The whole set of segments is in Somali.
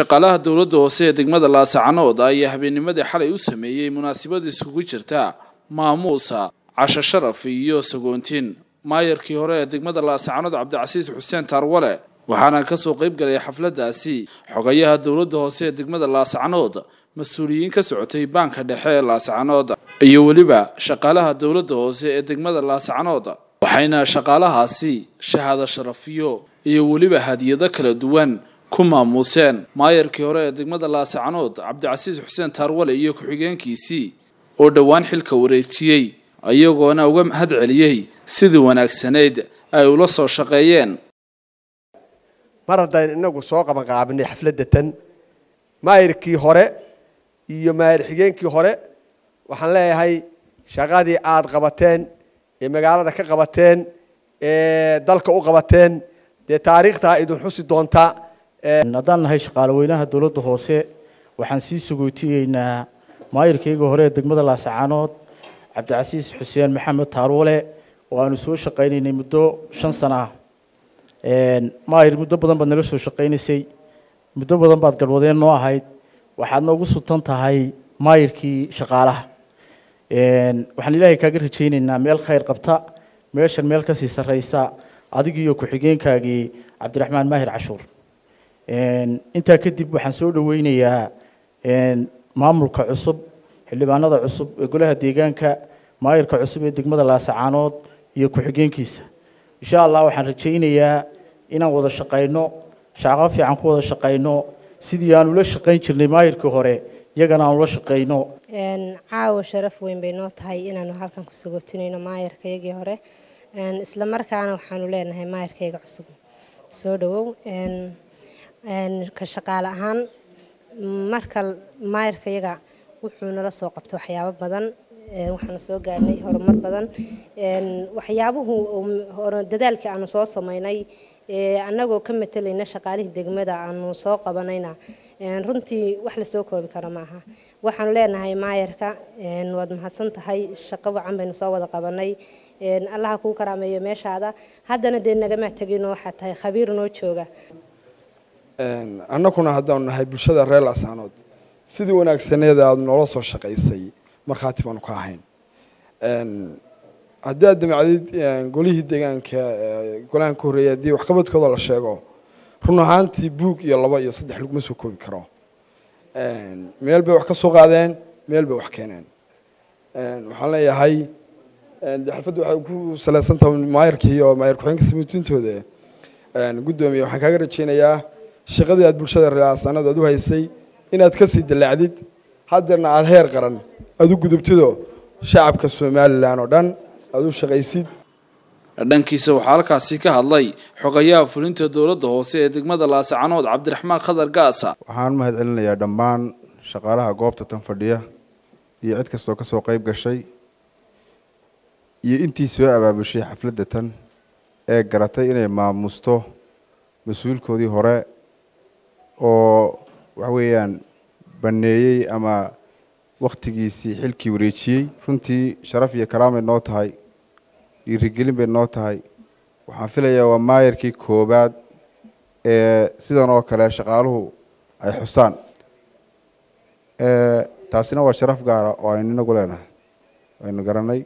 shaqaalaha dowladda hoose ee degmada laasacanood ayaa habeennimadii xalay u sameeyey munaasabad isugu jirta maamuusa casho sharaf iyo sagoontiin maayarkii hore ee degmada laasacanood cabdicasiis xuseen taarwale waxaana kasoo qayb galay xafladaasi xogayaha dowladda hoose ee degmada laasacanood mas-uuliyiin ka socotay baanka dhexe ee laasacanood iyo weliba shaqaalaha dowladda hoose ee degmada laasacanood waxayna shaqaalahaasi shahaado sharafiyo iyo weliba hadiyado kala duwan ku maamuuseen maayarkii hore ee degmada laasacanood cabdicasiis xuseen taarwale iyo ku-xigeenkiisii oo dhowaan xilka wareejiyey iyagoona uga mahad celiyey sidii wanaagsanayd ay ula soo shaqeeyeen mar haddaan inagu soo qabanqaabinay xafladda tan maayirkii hore iyo maayir xigeenkii hore waxaan leeyahay shaqadii aada qabateen ee magaalada ka qabateen ee dalka u qabateen dee taariikhtaa idin xusi doontaa haddaan nahay shaqaale weynaha dowladda hoose waxaan sii sugootiyeynaa maayirkayga hore ee degmada laasacanood cabdicasiis xuseen maxamed taarwale oo aanu soo shaqaynaynay muddo shan sano ah maayir muddo badan baad nala soo shaqaynaysay muddo badan baad garwadeen noo ahayd waxaad noogu sutan tahay maayirkii shaqaalaha waxaan ilaahay kaaga rajaynaynaa meel khayr qabta meeshan meel kasii sarreysa adigiiyo ku-xigeenkaagii cabdiraxmaan maahir cashuur intaa kadib waxaan soo dhaweynayaa maamulka cusub xildhibaanada cusub ee golaha deegaanka maayirka cusub ee degmada laasacanood iyo ku-xigeenkiisa insha allah waxaan rajaynayaa inaan wada shaqayno shaqo fiican ku wada shaqayno sidii aan ula shaqayn jirnay maayirkii hore iyagana aan ula shaqayno caawa sharaf weyn bay noo tahay inaanu halkan ku sagootinayno maayirkaygii hore isla markaana waxaanu leenahay maayirkayga cusub soo dhawow ka shaqaale ahaan marka maayirkayaga wuxuu nala soo qabto waxyaabo badan waxaanu soo gaadhnay horumar badan waxyaabuhu dadaalkii aanu soo samaynay annagoo ka matalayna shaqaalihii degmada aanu soo qabanayna runtii wax lasoo koobi karo maaha waxaanu leenahay maayarka waad mahadsan tahay shaqo wacan baynu soo wada qabanay allaha kuu karaameeyo meeshaada haddana dee nagama tegino waxaa tahay khabiir noo jooga annaguna haddaanu nahay bulshada reer laasanood sidii wanaagsaneeda aada noola soo shaqaysay markhaati baanu ka ahayn haddii aad damacdid golihii deegaanka golahan ka horreeyay haddii waxqabadkooda la sheego run ahaantii buug iyo laba iyo saddex laguma soo koobi karo meel bay wax ka soo qaadeen meel bay wax keeneen waxaan leeyahay xalfadda waxay ku salaysan tahay maayarkii iyo maayar ku-xeenka samiitintooda guddoomiye waxaan kaaga rajaynayaa shaqadii aad bulshada reeraasanada aad u haysay inaad kasii dallaacdid haddeerna aada heer qaran aada u gudubtido shacabka somalilan oo dhan aada u shaqaysid dhankiisa waxaa halkaasi ka hadlay xogayaha fulinta dowladda hoose ee degmada laasacanood cabdiraxmaan khadar gaasa waxaan mahad celinayaa dhammaan shaqaalaha goobta tan fadhiya iyo cid kastoo ka soo qayb gashay iyo intii soo abaabushay xafladda tan ee garatay inay maamuusto mas-uulkoodii hore oo waxa weeyaan baneeyey ama wakhtigiisii xilkii wareejiyey runtii sharaf iyo karaamay noo tahay dhiirigelin bay noo tahay waxaan filayaa waa maayarkii koowaad ee sidan oo kale shaqaaluhu ay xusaan taasina waa sharaf gaara oo aynu inagu leenahay aynu garanay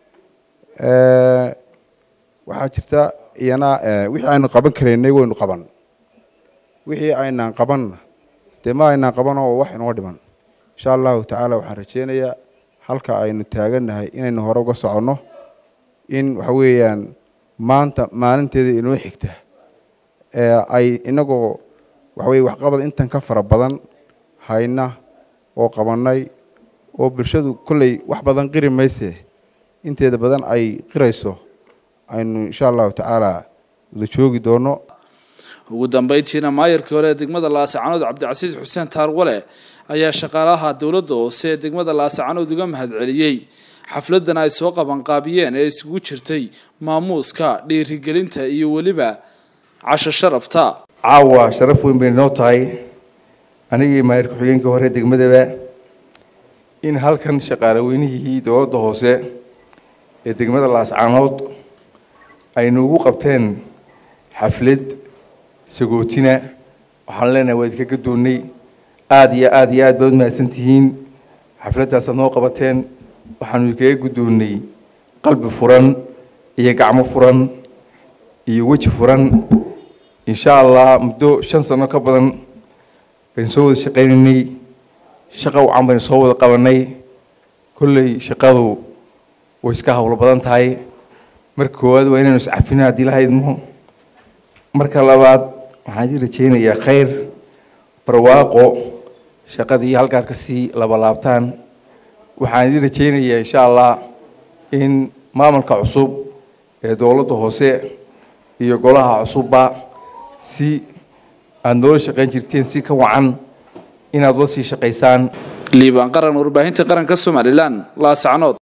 waxaa jirta iyana wixii aynu qaban karaynay waynu qaban wixii aynaan qabanna dee ma aynaan qabanoo wax inoo dhiman insha allahu tacaala waxaan rajeynayaa halka aynu taagannahay inaynu hore uga soconno in waxa weeyaan maanta maalinteeda inoo xigta ay inagoo waxaweye waxqabad intan ka fara badan hayna oo qabannay oo bulshadu kolley wax badan qiri mayse inteeda badan ay qirayso aynu insha allahu tacaala wada joogi doono ugu dambeyntiina maayarkii hore ee degmada laasacanood cabdicasiis xuseen taarwale ayaa shaqaalaha dowladda hoose ee degmada laasacanood uga mahad celiyey xafladan ay soo qabanqaabiyeen ee isugu jirtay maamuuska dhiirigelinta iyo weliba casho sharafta caawa sharaf weyn bay noo tahay anigii maayir ku-xigeenkii hore degmadaba in halkan shaqaale weynihii dowladda hoose ee degmada laascanood ay noogu qabteen xaflad sagootina waxaan leenahay waa idinka gadoonnay aada iyo aada iyo aad baad u mahadsan tihiin xafladaasaad noo qabateen waxaanu idinkaga guddoonnay qalbi furan iyo gacmo furan iyo weji furan insha allah muddo shan sano ka badan baynu soo wada shaqaynaynay shaqa wacan baynu soo wada qabanay kolley shaqadu way iska howlo badan tahay marka koowaad waa inaynu iscafina haddii la haydmo marka labaad waxaan idin rajaynayaa khayr barwaaqo shaqadii halkaad ka sii labalaabtaan waxaan idin rajaynayaa insha allah in maamulka cusub ee dowladda hoose iyo golaha cusubba si aada noola shaqayn jirteen si ka wacan inaad la sii shaqaysaan liibaan qaran warbaahinta qaranka somalilan laasacnood